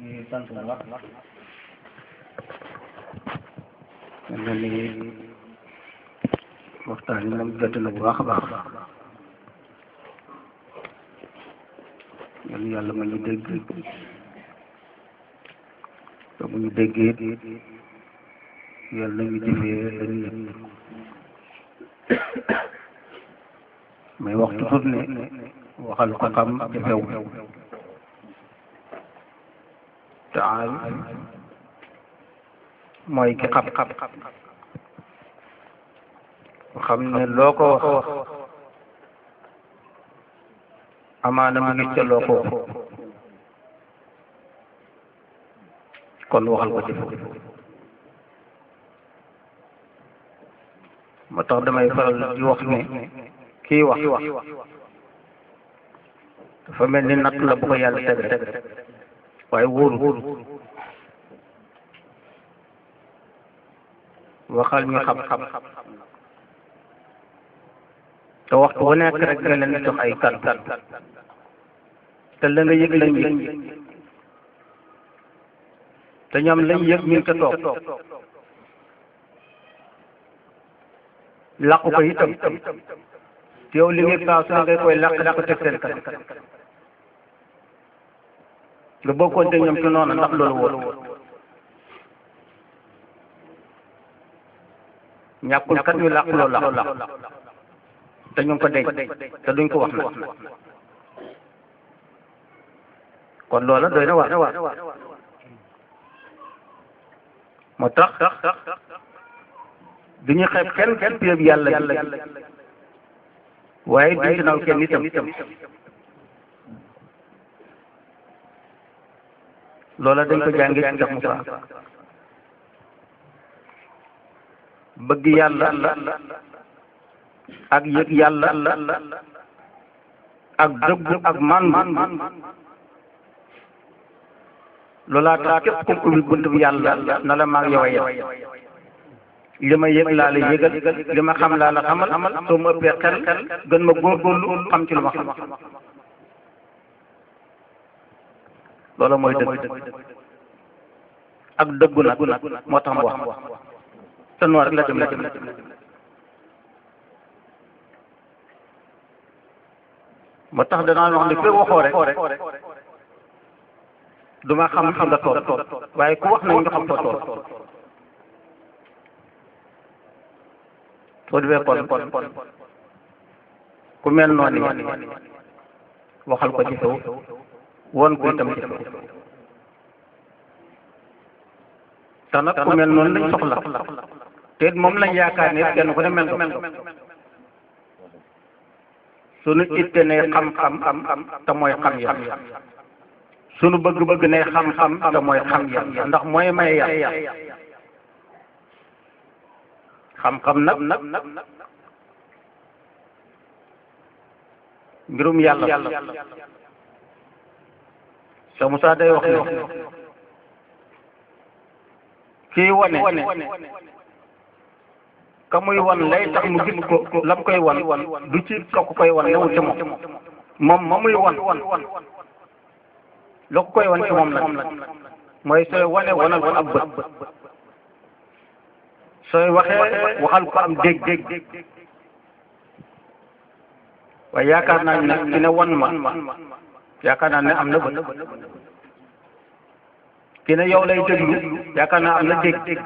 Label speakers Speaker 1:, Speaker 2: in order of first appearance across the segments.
Speaker 1: ngi sant bu baax mel na ni waxtaan yi moom jot na bu baax a baax yal na yàlla ma ñu dégg te bu ñu déggee yàlla nañu jëfee lañu yëg mais wax toujours ne waxal ko xam jafew te aal mooy ki xam xam xam ne loo ko wax wax amaana mu ngi ca loo ko wax kon waxal ko jëf moo tax damay faral di wax ne kii wax dafa mel ni natt la bu ko yàlla teg teg waaye wóoru waxal ñu xam xam te waxtu wu nekk rek nga leen jox ay kan kan te la nga yëg lañ yëg te ñoom lañ yëg ñu ngi ca toog làqu ko itam te yow li ngay paaw su ne ngay koy làq làq teg seen kan nga bokkoon te ñoom ci noonu ndax loolu wóor ñàkkul kat ñu làq loolu làq te ñu ngi ko denc te duñ ko wax nag kon loola doy na waar moo tax du ñu xeeb kenn kenn péeb yàlla yàlla waaye duñ ci naw kenn itam loola dañ ko jàngi ci Cheikh Moussa bëgg yàlla ak yëg yàlla ak dëggu ak man man loolaa tax képp ku ubbi bunt bi yàlla na la maag yow a yem li ma yëg laa la yëgal li ma xam laa la xamal soo ma ëppee xel gën ma góorgóorlu xam ci lu ma xam loola mooy dëgg ak dëggu nag moo tax mu wax te noonu rek la dem la dem moo tax danaa wax ne fekk waxoo rek duma xam xam nga tool waaye ku wax nañ nga xam foo tool soo defee kon kon ku mel noonu waxal ko ci kaw won ko itam ci kaw te nag ku mel noonu lañ soxla te moom lañ yaakaar ne kenn ku ne mel ko sunu itte ne xam-xam am te mooy xam yàlla sunu bëgg-bëgg ne xam-xam te mooy xam yàlla ndax mooy may yàlla xam-xam nag nag mbirum yàlla Cheikh Moussa day wax ne kii wane ka muy wan lay tax mu gis ko lam koy wan du ci ka ko koy wan newul ci moom moom ma muy wan la ko koy wan ci moom nag mooy sooy wane wanal ko ab bët sooy waxee waxal ko am dégg dégg waaye yaakaar naa ne ki ne wan ma yaakaar naa ne am na bët ki ne yow lay déglu yaakaar naa am na dégg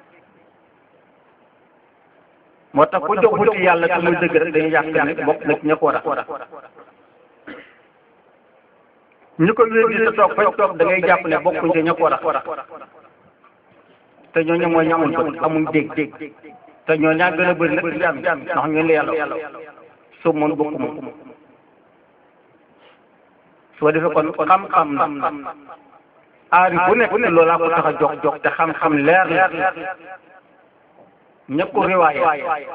Speaker 1: moo tax ku jóg wuti yàlla te muy dëgg rek dañuy yàq ne bokk na ci ña ko war a ñu ko wér te toog fañ toog da ngay jàpp ne bokkuñ ci ña ko war a te ñooñu mooy ñu amul bët amuñ dégg te ñoo ñaa gën a bëri nag ci jaam ndax ñun la yàlla soo mën bokku moom soo defee kon xam-xam na aari bu nekk loolaa ko tax a jox jox te xam-xam leer la ñëpp ko riwaaye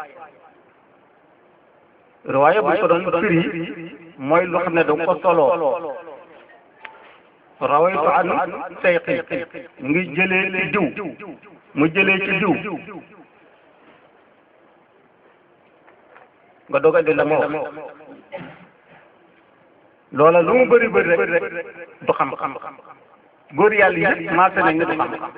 Speaker 1: riwaaye bu ko doon firi mooy loo xam ne da ko soloo rawaytu an sayqi mu ngi jëlee ci diw mu jëlee ci diw nga doog a di la ma wax loola lu mu bëri bëri rek du xam-xam góor yàlla yëpp maase nañ nit xam-xam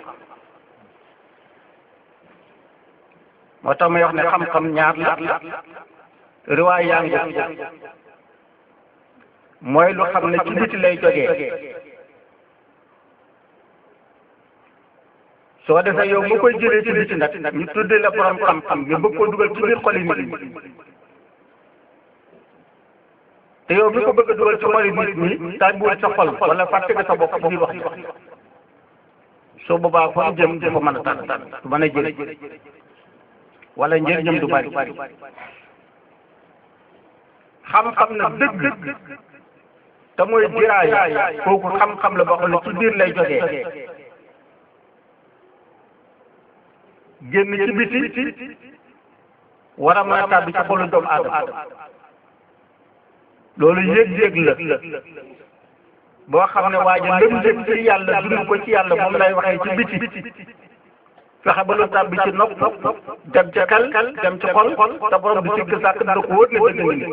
Speaker 1: moo tax may wax ne xam-xam ñaar la riwaay yaa ngi mooy lu xam ne ci biti lay jógee soo defee yow nga koy jëlee ci biti nag ñu tuddee la borom xam-xam nga bëgg koo dugal ci biir xoli nit ñi te yow mi ko bëgg a dugal ci xoli nit ñi tàbbiwul sa xol wala fàtte nga sa bopp ci biir wax ji soo boobaa fa mu jëm du fa mën a tànn tànn du mën a jël wala njëriñam du bari xam-xam na dëgg te mooy diraaya kooku xam-xam la boo xam ne ci biir lay jógee génn ci biti war a mën a tàbbi ci xolu doomu aadama loolu yëg-yëg la boo xam ne waa ji lëm jëm ci yàlla dund ko ci yàlla moom lay waxee ci biti fexe ba lu tàbbi ci nopp dem ci xel dem ci xol te borom bi sikk sàkk da ko wóor ne dëgg ni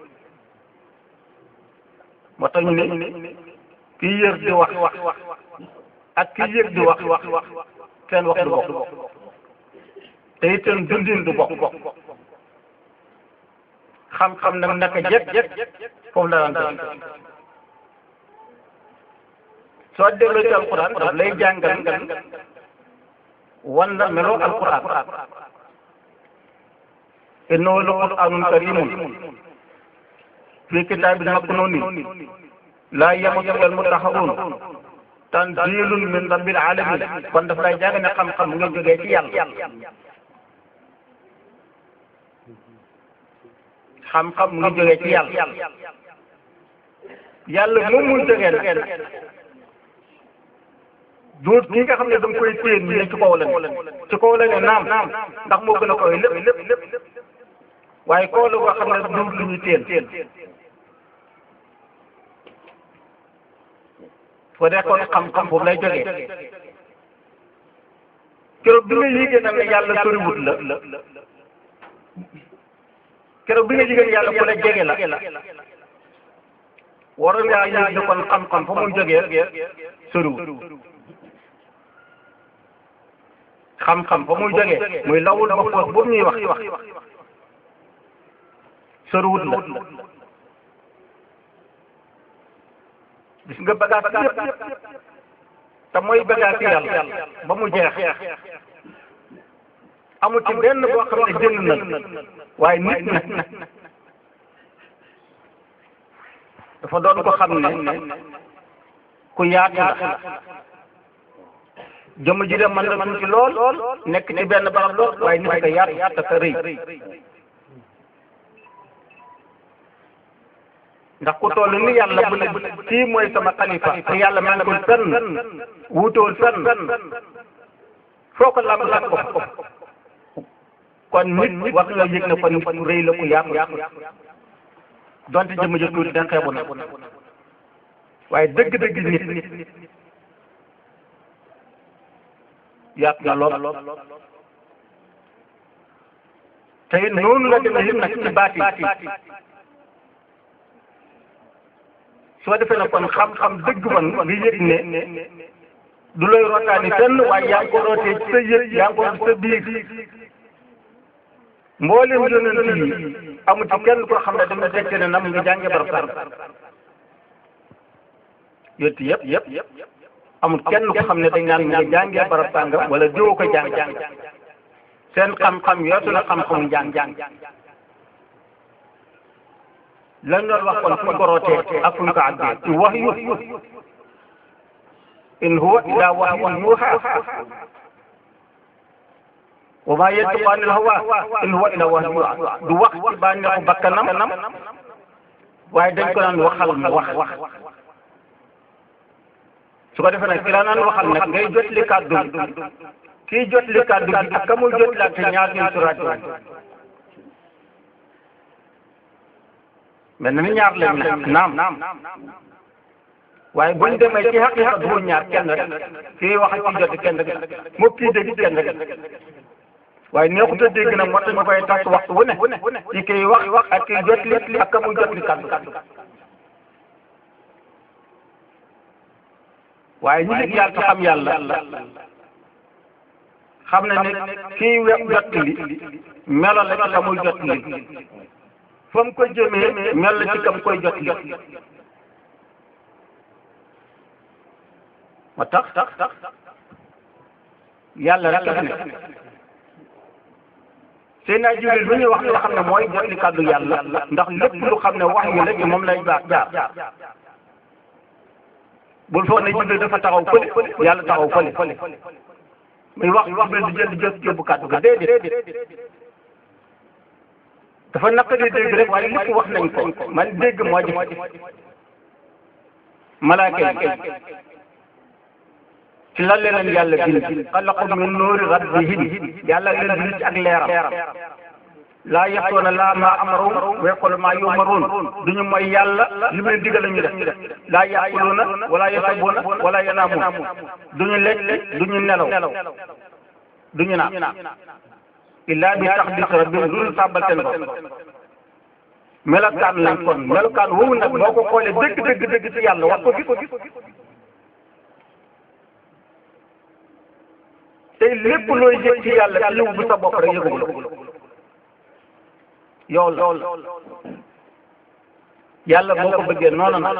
Speaker 1: moo tax ñu ne kii yër di wax ak kii yëg di wax seen wax du bokk te it seen dundin du bokk xam-xam nag naka jekk foofu la daan def soo dégloo ci alquran daf lay jàngal wan la meloo alquran innahu la qur'anun karimun fi kitaabin maknuunin laa yamassuhu al-mutahharuun tanziilun min rabbil aalamiin kon daf lay jàng ne xam-xam mu ngi jógee ci yàlla xam-xam mu ngi jógee ci yàlla yàlla moom muy jógee nag duut ki nga xam ne danga koy téen ñu ne ci kaw la ne ci kaw la ne naam ndax moo gën a koy lépp lépp waaye kaw la boo xam ne duut lu ñuy téen foo dee kon xam-xam foofu lay jógee keroog bi nga yéegee nag ne yàlla soriwut la keroog bi nga yéegee yàlla ku la jege la waroon ngaa yéeg ne kon xam-xam fa muy jógee soriwut xam-xam fa muy jógee muy lawul ba foos boobu ñuy wax soriwut la gis nga bagage yëpp te mooy bagage yàlla ba mu jeex amul ci benn boo xam ne jënd na waaye nit nag dafa doon ko xam ne ku yaatu la jëmm ji de mën na tuuti lool nekk ci benn barab lool waaye nit ko yaatu te ka rëy ndax ku toll ni yàlla bu ne kii mooy sama xalifa te yàlla mel na ko fenn wuutewul fenn foo ko lamb lamb ko kon nit war nga yëg ne kon nit ku rëy la ku yaatu donte jëmm ji tuuti da xeebu na waaye dëgg-dëgg nit yaatu na lool te it noonu la demee it nag ci baati soo defee na kon xam-xam dëgg man nga yëg ne du lay rotaani fenn waaye yaa ngi ko rootee ci sa yëg yaa ngi ko ci sa biir mboolem yonent yi amu ci kenn koo xam ne dama dekk ne nam nga jànge barab sàr yonent yëpp yëpp amul kenn ko xam ne dañ naan mu nga jàngee barab sàngam wala diwoo ko jàng seen xam-xam yootu na xam-xamu jàng lan doon wax kon fu ñu ko rootee ak fu ñu ko àggee ci wax yu in huwa illa wahyun yuuhaa wa maa yantiqu anil hawaa in huwa illa wahyun yuuhaa du wax ci bànneexu bakkanam waaye dañ ko naan waxal mu wax su ko defee nag ki la naan waxal nag ngay jot li kàddu kii jot li kàddu gi ak ka muy jot laante ñaar ñuy suraat mel na ni ñaar lañ ne naam waaye buñ demee ci xaqiqa du ñaar kenn rek kii wax ak kii jot kenn rek moo kii dégg kenn rek waaye neexut a dégg nag moo tax ñu koy tas waxtu wu ne ci kii wax wax ak kii jot li ak ka muy jot li kàddu waaye ñu yëg yàlla te xam yàlla xam na ne kii we jot li melo la ci ka muy jot li fa mu ko jëmee mel la ci kam koy jot li ma tax yàlla rek la fi nekk Seydina Jibril lu ñuy wax loo xam ne mooy jot li kàddu yàlla ndax lépp lu xam ne wax yu la ci moom lay baax jaar bul foog ne Jibril dafa taxaw fële yàlla taxaw fële muy wax Jibril di jël di jël yóbbu kàddu ga déedéet dafa naqari dégg rek waaye lépp wax nañ ko man dégg moo jëf malaaka yi ci lan leen yàlla bind xalaqu min nuuri rabbihim yàlla leen bind ci ak leeram laa yaxtoona laa maa amaru wa yaqulu maa yumaruun duñu mooy yàlla li mu leen digal ñu def laa yaquluuna wala yasabuuna wala yanaamuun duñu lekk duñu nelaw duñu naan illaa bi taxdis rabbihim dul sàbbal seen bopp melokaan lañ kon melokaan woowu nag boo ko xoolee dëgg dëgg dëgg ci yàlla wax ko gis tey lépp looy yëg ci yàlla ci yiw bu sa bopp rek yëgul yow la yàlla boo ko bëggee noonu na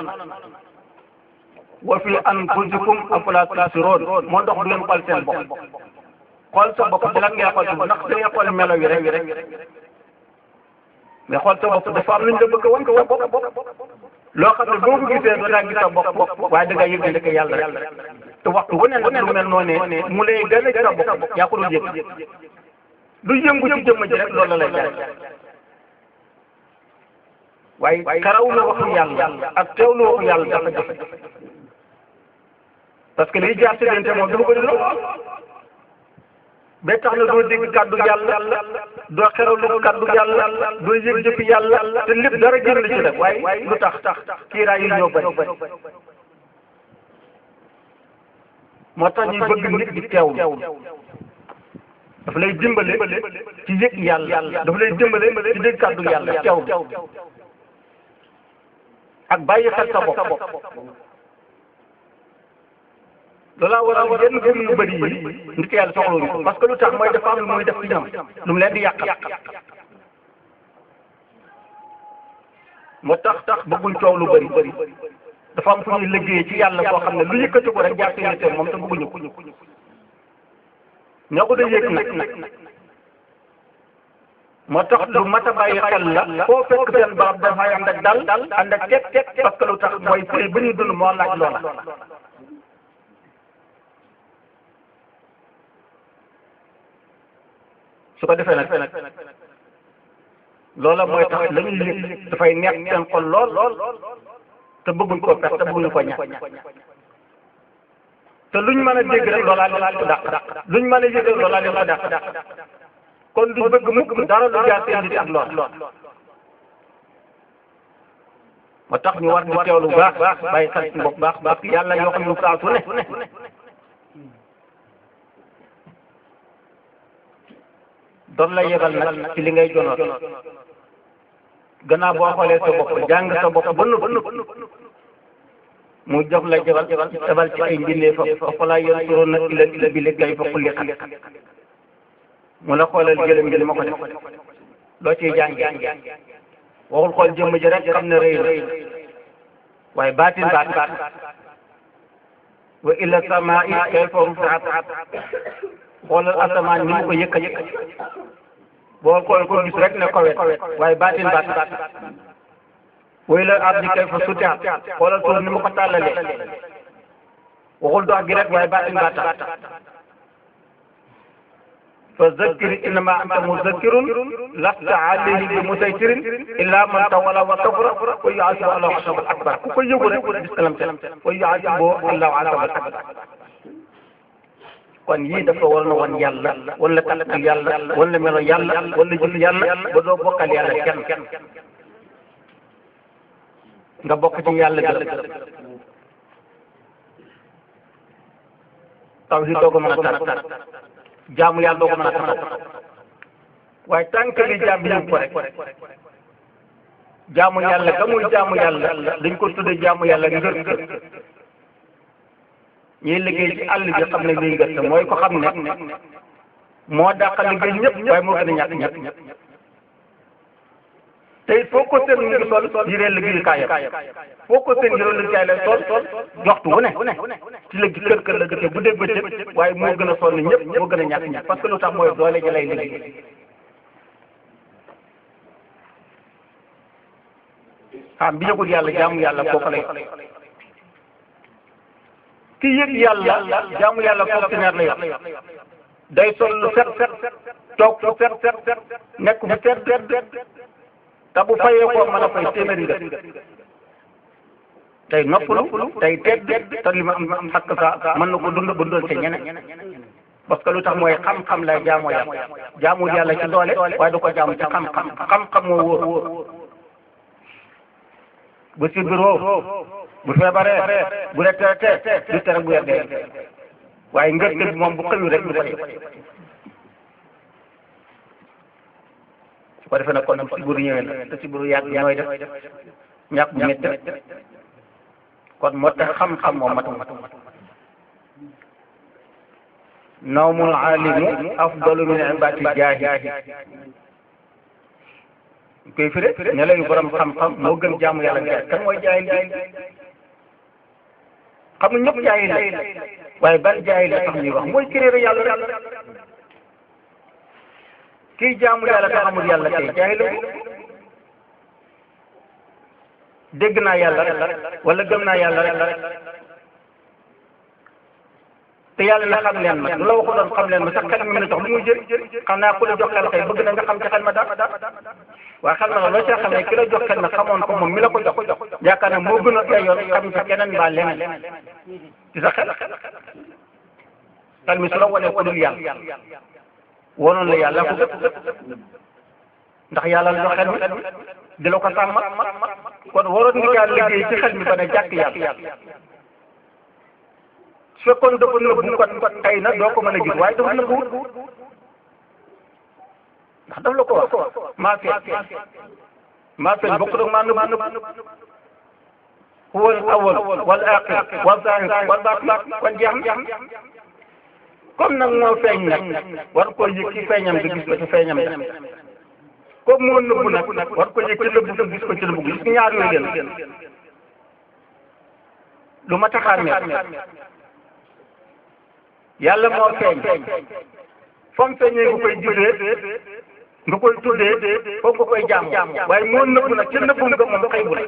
Speaker 1: wa fi anfusikum afalaa tubsiruun moo dox du ngeen xool seen bopp xool sa bopp di lan ngay xool sa bopp ndax da ngay xool melo yi rek mais xool sa bopp dafa am lu ñu la bëgg a wan sa bopp loo xam ne boo ko gisee doo daa gis sa bopp waaye da ngay yëg ne ndeke yàlla rek te waxtu wu ne nag lu mel noonee mu lay gën a sa bopp yaa ko dul yëg du yëngu ci jëmm ji rek loolu la lay jaay waaye karaw la waxu yàlla ak teew la waxu yàlla dafa jafe parce que liy jaar si diggante moom dafa bëri lool ba tax na doo dégg kàddu yàlla doo xerawlu kàddu yàlla doo yëg jëfi yàlla te lépp dara génn ci def waaye lu tax tax kiiraay yi ñoo bëri moo tax ñuy bëgg nit di teewlu dafa lay dimbale ci yëg yàlla dafa lay dimbale ci dégg kàddu yàlla teewlu ak bàyyi xel sa bopp loolaa waral yenn gëm yu bëri yi nit yàlla soxlawuñu ko parce que lu tax mooy dafa am lu muy def ci ñoom lu mu leen di yàq moo tax tax bëgguñ coow lu bëri dafa am fu ñuy liggéey ci yàlla boo xam ne lu yëkkati ko rek jaar seen seen moom te bëgguñu ko ñoo ko da yëg nag moo tax lu mat a bàyyi xel la foo fekk seen barab dafay ànd ak dal ànd ak teg teg parce que lu tax mooy fay ba ñu dund moo laaj loola su ko defee nag loola mooy tax la ñuy yëg dafay neex seen xol lool te bëgguñ ko perte te bëgguñu ko ñàkk te luñ mën a dégg rek loolaa leen ko dàq luñ mën a yëg rek loolaa leen ko dàq kon du bëgg mukk dara lu jaar seen nit ak lool moo tax ñu war di teewlu baax bàyyi xel ci bopp baax baax yàlla yoo xam ñu saa su ne doon la yebal nag ci li ngay jonoot gannaaw boo xoolee sa bopp jàng sa bopp ba nëpp mu jox la jabal jabal ci ay mbindee fa fa laa yoon suroon na ila ila bi léegi fa kulli xat mu la xoolal jëlam ji li ma ko def loo ciy jàng waxul xool jëmm ji rek xam ne rëy na waaye baatin baat wa ila samaa'i kayfa rufi'at xoolal asamaan ni mu ko yëkka yëkka boo xool ko gis rek ne kowet waaye baatin baat way la ardi kayfa sutihat xoolal suuf ni mu ko tàllalee waxul dox gi rek waaye baatin baat fa zakkir innama anta muzakkirun lasta alayhi bi musaytirin illa man tawalla wa kafara wa yu'azibu allahu asabal akbar ku ko yëgu rek bisalam te wa yu'azibu allahu asabal akbar kon yii dafa war na wan yàlla wala kàttan yàlla wala melo yàlla wala jëf yàlla ba doo bokkal yàlla kenn nga bokk ci yàlla gërëm tawhid doo ko mën a tar jaamu yàlla doo ko mën a taxaw waaye tànk li jaam yëg ko rek jaamu yàlla ka muy jaamu yàlla dañ ko tudde jaamu yàlla ngër ñuy liggéey ci àll bi xam ne liy gerte mooy ko xam ne moo dàq liggéey ñëpp waaye moo gën a ñàkk ñëpp te it foo ko seen mu ngi sol yiree liggéeyukaayam foo ko seen yiree liggéeyukaay lay sol waxtu wu ne ci la kër kër la dëkk bu dégg bëccëg waaye moo gën a sonn ñëpp moo gën a ñàkk ñëpp parce que lu tax mooy doole ji lay liggéey xam bi yëgul yàlla jaamu yàlla kooku lay ki yëg yàlla jaamu yàlla fonctionnaire la yor day sol lu set set toog fu set set set nekk fu set set te bu fayee ko mën a fay téeméeri nga tey noppalu tey tedd te li ma am xakk sa mën na ko dund ba doon te ñeneen parce que lu tax mooy xam-xam lay jaamoo yàlla jaamul yàlla ci doole waaye da ko jaamu ci xam-xam xam-xam moo wóor bu si bureau bu feebaree bu retraité du tere bu yeggee waaye ngërte bi moom bu xëyu rek du ko def su ko defee nag kon nag si buru ñëwee na te si buru yàgg ñooy def ñàkk bu métti kon moo tax xam-xam moom matu nawmul alimu afdalu min ibati jaahi koy firi ne layu borom xam-xam moo gën jaamu yàlla jaay kan mooy jaay jaay xam nga ñëpp jaay la waaye ban jaay la tax ñuy wax mooy kéréer yàlla yàlla kii jaamu yàlla te xamul yàlla tey jaay la dégg naa yàlla rek wala gëm naa yàlla rek te yàlla na xam leen ma lu la waxu doon xam leen ma sax xel mi mën a jox lu muy jëriñ xam naa ku la jox xel kay bëgg na nga xam ci xel ma dara waaye xel ma nag loo see xam ne ki la jox xel ma xamoon ko moom mi la ko jox yaakaar ne moo gën a ay yoon xam ci keneen mbaa leneen ci sa xel xel mi su la wanee ku dul yàlla wonoon la yàlla ko gëpp ndax yàlla la jox xel mi di la ko sàmm kon waroon nga jaar liggéey ci xel mi ba ne jàkk yàlla su fekkoon dafa nëbbu kon kon tey na doo ko mën a gis waaye dafa nëbbu ndax daf la ko wax maa feeñ maa feeñ bokk nag maa nëbbu huwa al awwal wal aaxir wal zaahir wal baatin kon jeex na comme nag moo feeñ nag war koo yëg ci feeñam nga gis ko ci feeñam da comme moo nëbbu nag war ko yëg ci nëbbu nga gis ko ci nëbbu gis ñaar yooyu leen lu ma taxaar yàlla moo feeñ fam feeñee nga koy juree nga koy tuddee foofu nga koy jaam waaye moo nëbbu nag ca nëbbu nga moom xëy bu la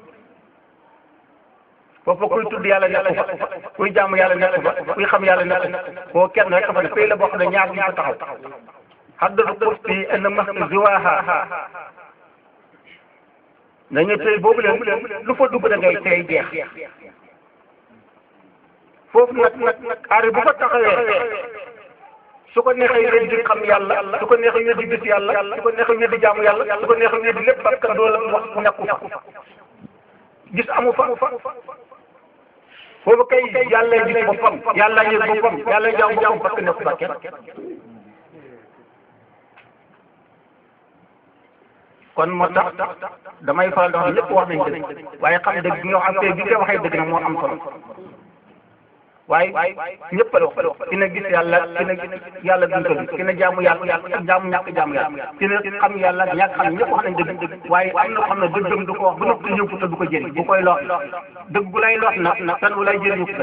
Speaker 1: foofu kuy tudd yàlla nekk fa kuy jaamu yàlla nekk fa kuy xam yàlla nekk fa koo kenn rek fa ne fay la boo xam ne ñaar ñu fa taxaw haddadu kursi en maxtu ziwaha nañu tey boobu leen lu fa dugg da ngay tey jeex foofu nag nag aari bu ko taxawee su ko neexee wér di xam yàlla su ko neexee wér di gis yàlla su ko neexee wér di jaamu yàlla su ko neexee wér di lépp parce que doo la wax nekku fa gis amu fa foofu kay yàlla gis boppam yàlla yëg boppam yàlla jaamu boppam parce que nekku fa kenn kon moo tax damay faral di wax lépp wax nañ dëgg waaye xam dëgg nga xam te bi nga waxee dëgg nag moo am solo waaye ñëpp la wax ki na gis yàlla ki na yàlla duñ ko ki na jaamu yàlla ak jaamu ñàkk jaamu yàlla ki na xam yàlla ñàkk xam ñëpp wax nañ dëgg waaye am na xam ne dëggam du ko wax bu noppi ñëw te du ko jëriñ bu koy lox dëgg bu lay lox na na tan bu lay jëriñu ko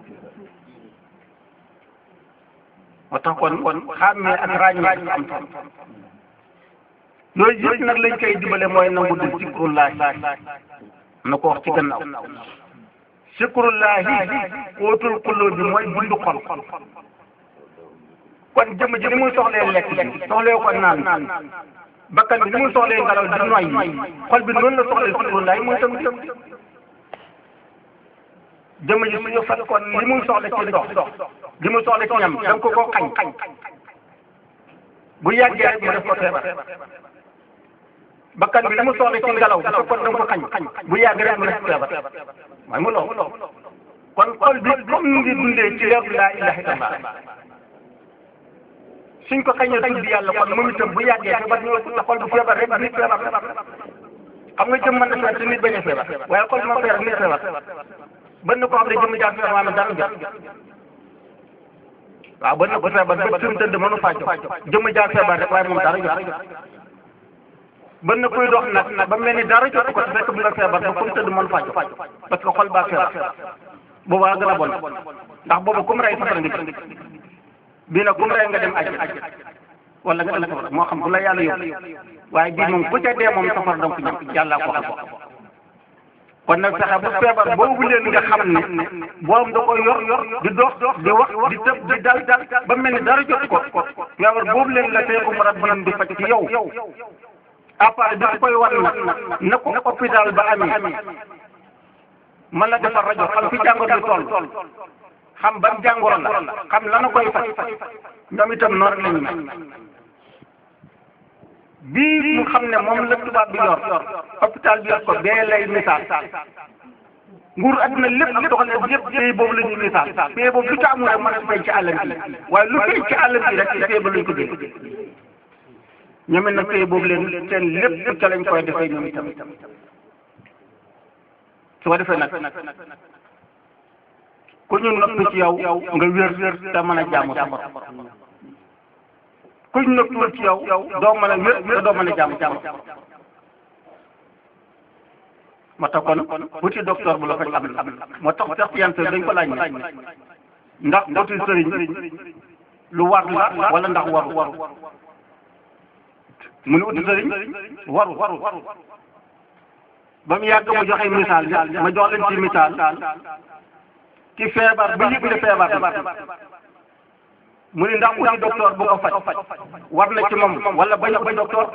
Speaker 1: moo tax kon kon xàmmee ak ràññee am tam yooyu yëpp nag lañ koy dimbale mooy nangu di zikrullahi na ko wax ci gannaaw zikrullahi wóotul xulóo bi mooy bundu xol kon jëmm ji ni muy soxlee lekk soxlee ko naan bakkan bi ni muy soxlee ngelaw di noyyi xol bi noonu la soxlee zikrullahi mooy tam jëmm ji suñu fat kon li muy soxla ci ndox li muy soxla ci ñam da nga ko koo xañ bu yàggee rek mu def ko feebar bakkan bi li mu soxla ci ngelaw dafa kon da nga ko xañ bu yàgg rek mu def feebar mooy mu lool kon xol bi comme ni ngi dundee ci leeru laa ilaha illallah suñ ko xañee tudd yàlla kon moom itam bu yàggee feebar ñëw te xol bu feebar rek nit feebar xam nga jëm mën na feebar te nit bañ a feebar waaye xol moo feebar nit feebar bën na koo xam ne jëmm jàng feebar maanaam dara jot waaw bën na ko feebar ba fi mu tëdd mënu faa jox jëmm jàng feebar rek waaye moom dara jot bën na kuy dox nag ba mel ni dara jot ko te fekk mu nga feebar ba fu mu tëdd mënu faa jox parce que xol baa feebar boobaa gën a bon ndax boobu kum rey safara nga jëm bii nag kum rey nga dem àjj wala nga dem safara moo xam bu la yàlla yóbbu waaye bii moom ku ca dee moom safara danga ko ñam yàllaa ko xam kon nag fexe bu feebar boobu leen nga xam ne boom da koy yor yor di dox di wax di tëb di dal dal ba mel ni dara jot ko feebar boobu leen la tey umrat bi di faj ci yow après dafa koy war nag na ko hôpital ba amee man la defar rajo xam fi jàngoro bi toll xam ban jàngoro la xam lana koy faj ñoom itam noonu lañu mel bii mu xam ne moom la tubaab bi yor hôpital bi yor ko bee lay misaal nguur adduna lépp ak doxal ne yëpp pays boobu la ñuy misaal pays boobu lu ca amul rek mën a fay ci àllam bi waaye lu fay ci àllam bi rek ci pays ba lañ ko dégg ñoom it nag pays boobu leen seen lépp ca lañ koy defee ñoom itam su ko defee nag ku ñu noppi ci yow nga wér te mën a jaamu sa borom ku ñu noppiwul ci yow doo mën a wér te doo mën a jaamu sa borom moo tax kon wuti docteur bu la faj am na moo tax sax yan dañ ko laaj ne ndax wuti sëriñ lu war la wala ndax waru waru mu ne wuti sëriñ waru waru ba mu yàgg mu joxe misaal ma jox leen ci misaal ki feebar ba yëg ne feebar mu ni ndax uti docteur bu ko faj war na ci moom wala bañ a ba docteur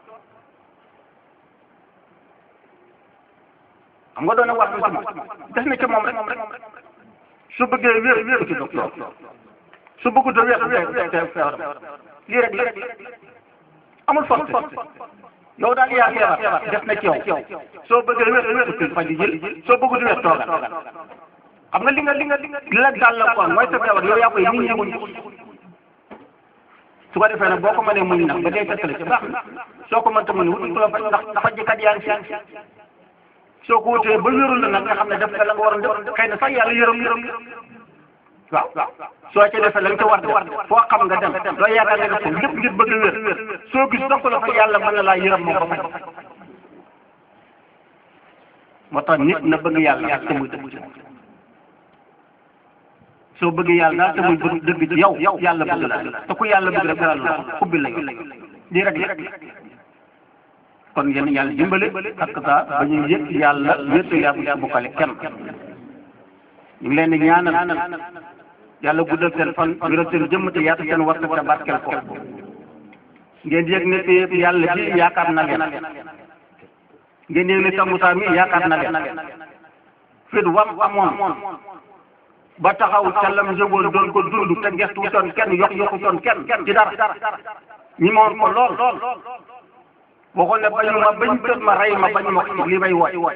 Speaker 1: xam nga doon na war na ci moom def na ci moom rek su bëggee wér wér ci docteur su bëggut a wér wér te feebar lii rek la amul force yow daal yaa feebar def na ci yow soo bëggee wér wér ci faj jël soo bëggut a wér toogal xam nga li nga li nga li la dal la quoi mooy sa feebar yow yaa koy nit ñi muñ su ko defee nag boo ko mënee muñ nag ba dee fekk la ci baax na soo ko mënta muñ wutul ku la faj ndax dafa jëkkat yaa ngi si soo ko wutee ba wérul la nag nga xam ne def nga la nga waroon def xëy na sax yàlla yërëm yërëm waaw soo ca defee la nga ca war def foo xam nga dem loo yaakaar nga def ko lépp ngir bëgg wér soo gis donc la fa yàlla mën na laa yërëm moo ko faj moo tax nit na bëgg yàlla ak te muy dëgg ci moom soo bëgg yàlla daal te muy bëgg dëgg ci yow yàlla bëgg la te ku yàlla bëgg rek dara la ubbi la lii rek la kon yéen yàlla dimbale ak saa ba ñu yëg yàlla wéetu yàlla bu bokkale kenn ñu ngi leen di ñaanal yàlla guddal seen fan wéral seen jëmm te yaatu seen war te barkeel ko ngeen yëg ne fi yàlla bi yaakaar na leen ngeen yëg ne Samoussa mi yaakaar na leen fit wam amoon ba taxaw ca lam jógoon doon ko dund te gestu toon kenn yokk yokku toon kenn ci dara ñi moon ko lool waxoon ne bañu ma bañ tët ma rey ma bañ ma ko li may woy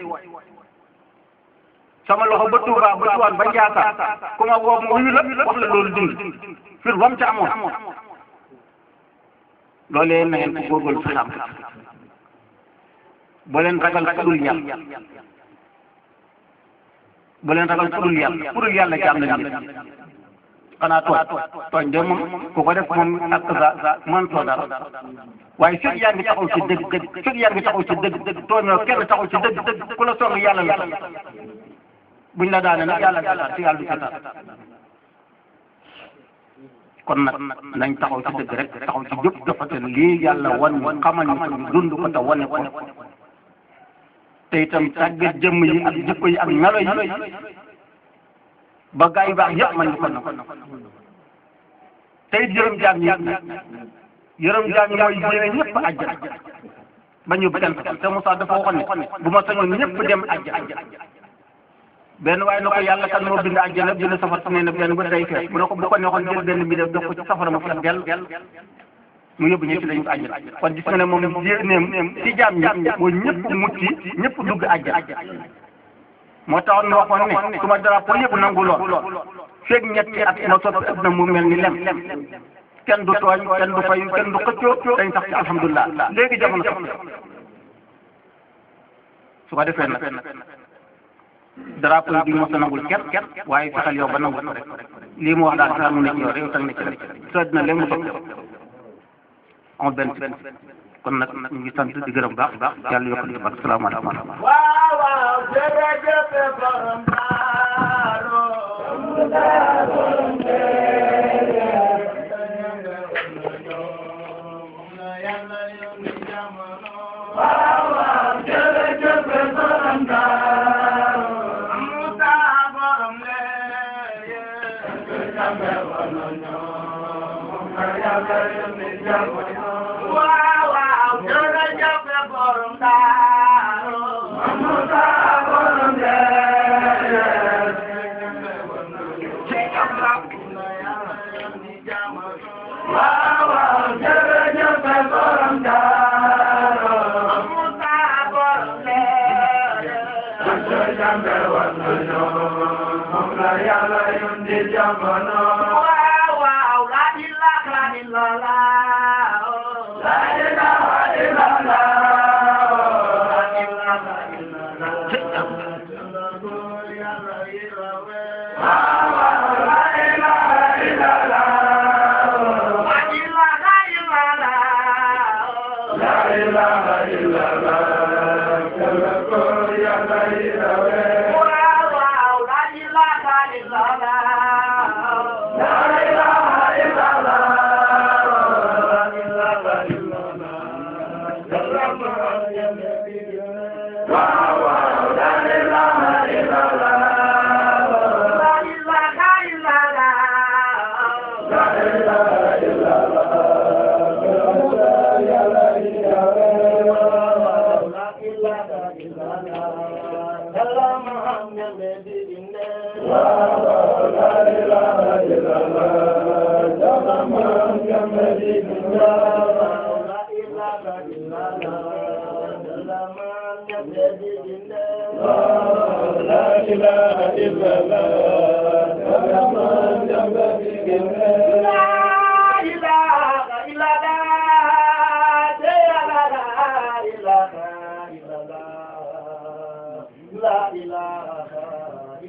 Speaker 1: sama loxo ba Touba ba Tiwaan ba Njaasaan ku ma woo ma wuyu la wax la loolu dund fir wam ca amoon loolee na ngeen ko góorgóorlu fi xam boo leen ragal ku dul yàlla boo leen ragal ku dul yàlla ku dul yàlla ci am na nit xanaa tooñ tooñ de moom ku ko def moom ak sa mën too dara waaye fekk yaa ngi taxaw ci dëgg dëgg fekk yaa ngi taxaw ci dëgg dëgg tooñoo kenn taxaw ci dëgg dëgg ku la song yàlla la buñ la daane nag yàlla daal ci yàlla du ci dara kon nag nañ taxaw ci dëgg rek taxaw ci jub dafa te lii yàlla wan ñu xamal ñu ko ñu dund ko te wane ko te itam tàggat jëmm yi ak jikko yi ak melo yi ba gaa yu baax yëpp man ñu ko na te it yërëm jaam ñi yërëm jaam ñi mooy yéene ñëpp àjjana ba ñu benn te Moussa dafa waxoon ne bu ma sañoon ñëpp dem àjjana benn waaye na ko yàlla kan moo bind àjjana bind safara su ne ne benn ba day fees mu ne ko bu ko neexoon jël benn bi def def ko ci safara ma fees dell mu yóbbu ñëpp dañu ko àjjana kon gis nga ne moom yéeneem ci jaam ñi mooy ñëpp mucc ñëpp dugg àjjana moo taxoon ñu waxoon ne su ma drapeau yëpp nangu lool feeg ñetti at ma soppi adduna mu mel ni lem kenn du tooñ kenn du fayu kenn du xëccoo dañ sax ci alhamdulilah léegi jamono sax su ko defee nag drapeau yi duñu mos a nangul kenn kenn waaye fexeel yow ba nangul ko rek lii mu wax daal xanaa mu nekk yow rek yow tag nekk rek soo dina léegi mu topp amul benn benn kon nag ñu ngi sant di gërëm baax baax yàlla yokkal ñu barke salaamaaleykum
Speaker 2: waaw waaw jërëjëf borom Daaro. waaw waaw jërëjëf borom Daaro. Musa borom leeye. waaw waaw jërëjëf borom Daaro. Musa borom waaw waaw jërëjëf borom Daaro. Musa borom waaw waaw la ilaha illallah. La ilaha illallah. La ilaha illallah. waaw waaw la ilaha illallah. La ilaha illallah. La waaw waaw la ilaha illallah. La ilaha illallah. La ilaha illallah. waaw waaw la ilaha illallah. La ilaha illallah. La ilaha La ilaha illallah. La ilaha illallah. La ilaha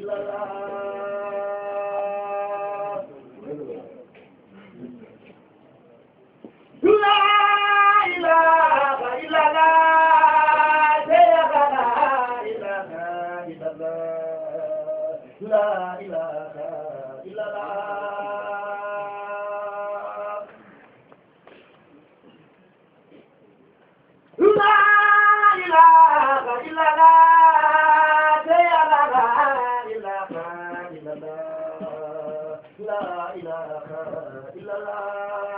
Speaker 2: illallah. La ilaha illallah. La ilaha illallah. La ilaha illallah. La ilaha illallah.